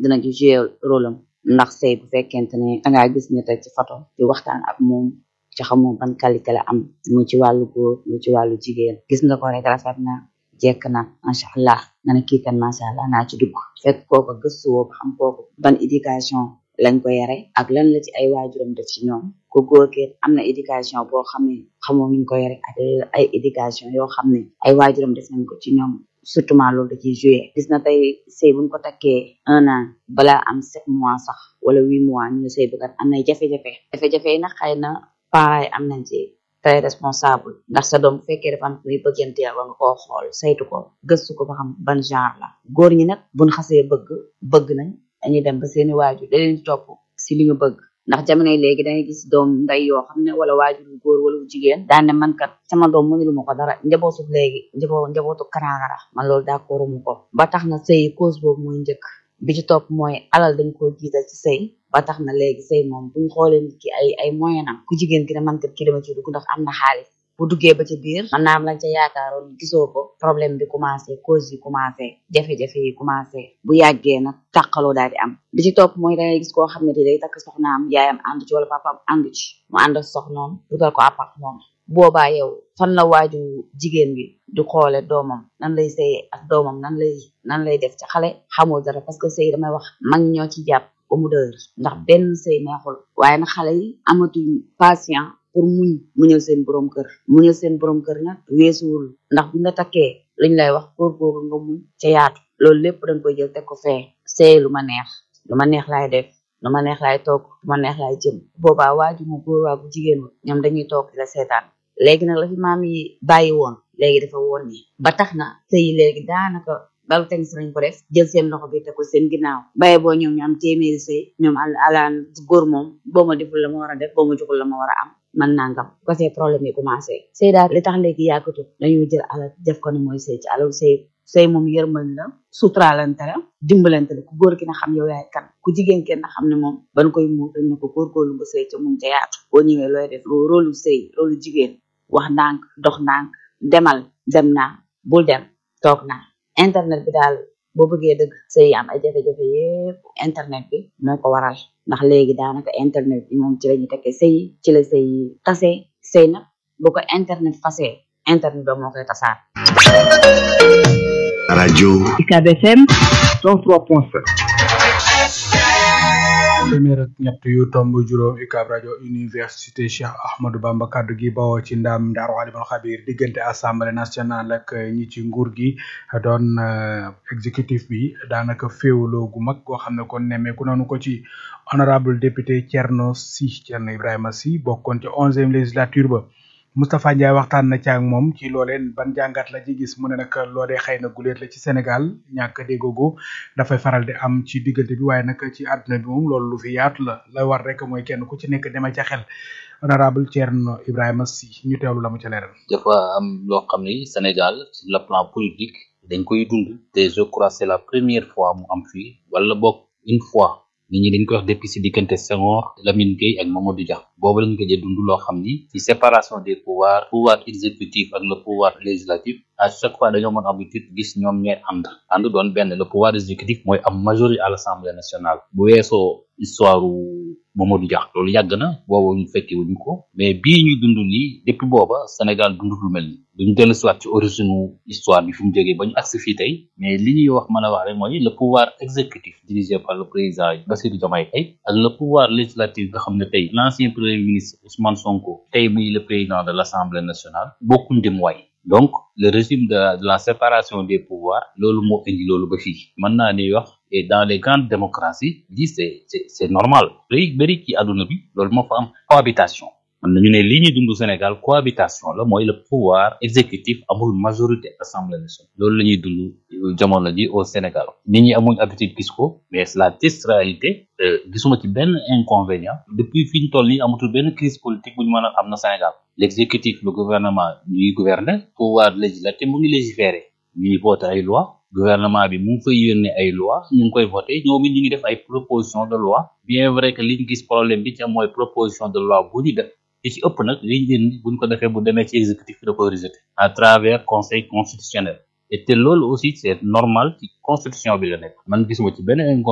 dina ci jouer rôle am ndax sëy bu fekkente ne dangaa gis ñu teg ci photo di waxtaan ak moom ci xamoo ban qualité la am mu ci wàllu góor mu ci wàllu jigéen gis nga ko rek rafet na jekk na macha allah nga ne kii kan macha allah naa ci dugg fekk kooku gëstu woo ba xam kooku ban éducation lañ ko yare ak lan la ci ay waajuram def ci ñoom ku góor ki am na éducation boo xam ne xamoo nuñ ko yare ak ay éducation yoo xam ne ay waajuram def nañ ko ci ñoom surtout loolu da ciy joué gis na tey sëy buñ ko takkee un an balaa am sept mois sax wala huit mois ñu sëy bu kat am na jafe-jafe jafe-jafe yi nag xëy na parents yi am nañ ci très responsable ndax sa doom bu fekkee dafa am kuy bëggante war nga koo xool saytu ko gëstu ko ba xam ban genre la góor ñi nag buñ xasee bëgg bëgg nañ dañuy dem ba seeni waajur da leen topp si li ñu bëgg ndax jamono yi léegi dangay gis doom nday yoo xam ne wala waajur bu góor wala bu jigéen daan ne man kat sama doom mënulu ma ko dara njabootu léegi njaboo njabootu karaagara man loolu d'accord mu ko ba tax na sëy cause boobu mooy njëkk bi ci topp mooy alal dañ koo jiital ci sëy ba tax na léegi sëy moom buñ xoolee nit ki ay ay moyen am ku jigéen ki ne man kat ki dama ci dugg ndax am na xaalis bu duggee ba ci biir man naam lañ ca yaakaaroon gisoo ko problème bi commencé cause yi commencé jafe-jafe yi commencé bu yàggee nag tàqaloo daal di am bi ci topp mooy dangay gis koo xam ne di day takk soxnaam yaayam ànd ci wala papaam ànd ci mu ànd ak soxnoom dugal ko appartement boobaa yow fan la waaju jigéen bi du xoole doomam nan lay sëy ak doomam nan lay nan lay def ci xale xamul dara parce que sëy damay wax mag ñoo ci jàpp ba mu dër ndax benn sëy neexul waaye nag xale yi amatuñ patient pour muñ muñal seen borom kër muñal seen borom kër nag weesuwul ndax buñ la takkee liñ lay wax góorgóorlu nga muñ ca yaatu loolu lépp dañ koy jël teg ko fee sëy lu ma neex lu ma neex laay def lu ma neex laay toog lu ma neex laay jëm boobaa waaju mu góor waa bu jigéen ñoom dañuy toog di la seetaan léegi nag la fi maam yi bàyyi woon léegi dafa woon ni ba tax na sëy léegi daanaka balu teg si nañ ko def jël seen loxo bi te ko seen ginnaaw baye boo ñoom ñu am téeméeri sëy ñoom al alaan góor moom boo ma deful la ma war a def boo ma joxul la ma war a am man nangam ko see problème yi commencé sëy daal li tax léegi yàggatu dañuy jël alal def ko ne mooy sëy ci alal sëy sëy moom yërmal la suturaalante la dimbalante la ku góor ki na xam yow yaay kan ku jigéen kenn na xam ne moom ban koy muur dañ ne ko góorgóorlu nga sëy ca mun ca yaatu boo ñëwee looy def rôlu sëy rôlu jigéen wax ndànk dox ndànk demal dem naa bul dem toog naa internet bi daal boo bëggee dëgg sëy am ay jafe-jafe yépp internet bi moo ko waral ndax léegi daanaka internet bi moom ci la ñu tekkee sëy ci la sëy tase sëy nag boo ko internet fasee internet ba moo koy tasaar rajo UCAB FM 103.7 téeméer ak ñett yu tomb juróom UCAB rajo université Cheikh Ahmadou Bamba kaddu gi bawoo ci ndam Ndaaru Alimul Xabir diggante assemblée nationale ak ñi ci nguur gi doon exécutif bi daanaka féewloo gu mag goo xam ne kon nemmeeku nañu ko ci honorable député Thierno Sy Thierno Ibrahima Sy bokkoon ci onzième législature ba Moustapha Ndiaye waxtaan na ci ak moom ci loolee ban jàngat la ci gis mu ne nag loolee xëy na guleet la ci Sénégal ñàkk déggoogu dafay faral di am ci diggante bi waaye nag ci àdduna bi moom loolu lu fi yaatu la la war rek mooy kenn ku ci nekk dema ca xel honorable Thierno Ibrahima Sy ñu teewlu la mu ca leeral. dafa am loo xam ni Sénégal sur le plan politique dañ koy dund te je crois c'est la première fois mu am fii wala boog une fois nit ñi dañ koy wax depuis si diggante Senghor Lamine Gueye ak Mamadou Dia boobu lañ ko jël dund loo xam ni ci séparation des pouvoirs pouvoir exécutif ak le pouvoir législatif à chaque fois dañoo mën habitude gis ñoom ñooy ànd ànd doon benn le pouvoir exécutif mooy am majorité à l'Assemblée nationale bu weesoo histoire Mamadou Dia loolu yàgg na boobu ñu fekkee wuñu ko mais bii ñuy dund nii depuis booba Sénégal dund lu mel ni duñ dellu siwaat ci origine histoire bi fi mu jógee ba ñu agsi fii tey mais li ñuy wax mën a wax rek mooy le pouvoir exécutif dirigé par le président Bassirou Diomaye Faye ak le pouvoir législatif nga xam ne tey l'ancien premier ministre Ousmane Sonko tey muy le président de l'Assemblée nationale bokkuñ dem waay donc le régime de la, de la séparation des pouvoirs loolu moo indi loolu ba fii mën naa ni wax et dans les grandes démocraties lii c'est c'est c'est normal léegi bëri ci àdduna bi loolu moo fa am cohabitation mën nañu ne lii ñuy dund Sénégal cohabitation la mooy le pouvoir exécutif amul majorité assemblée nationale loolu la ñuy dund jamono ji au Sénégal nit ñi amuñ habitude gis ko mais c'est la triste réalité gisuma ci benn inconvénient depuis fi ñu toll nii amatul benn crise politique bu ñu mën a am na Sénégal l'exécutif le gouvernement ñuy gouverner pouvoir législatif mu ngi légiférer ñuy voter ay loi gouvernement bi mu ngi fay yónnee ay loi ñu ngi koy voter ñoom it ñu ngi def ay proposition de loi bien vrai que liñ gis problème bi ci am mooy proposition de loi bu ñu def li ci ëpp nag liñ leen buñ ko defee bu demee ci exécutif bi da koy rejeter à travers conseil constitutionnel et te loolu aussi c'est normal ci constitution bi la nekk man gisuma ci benn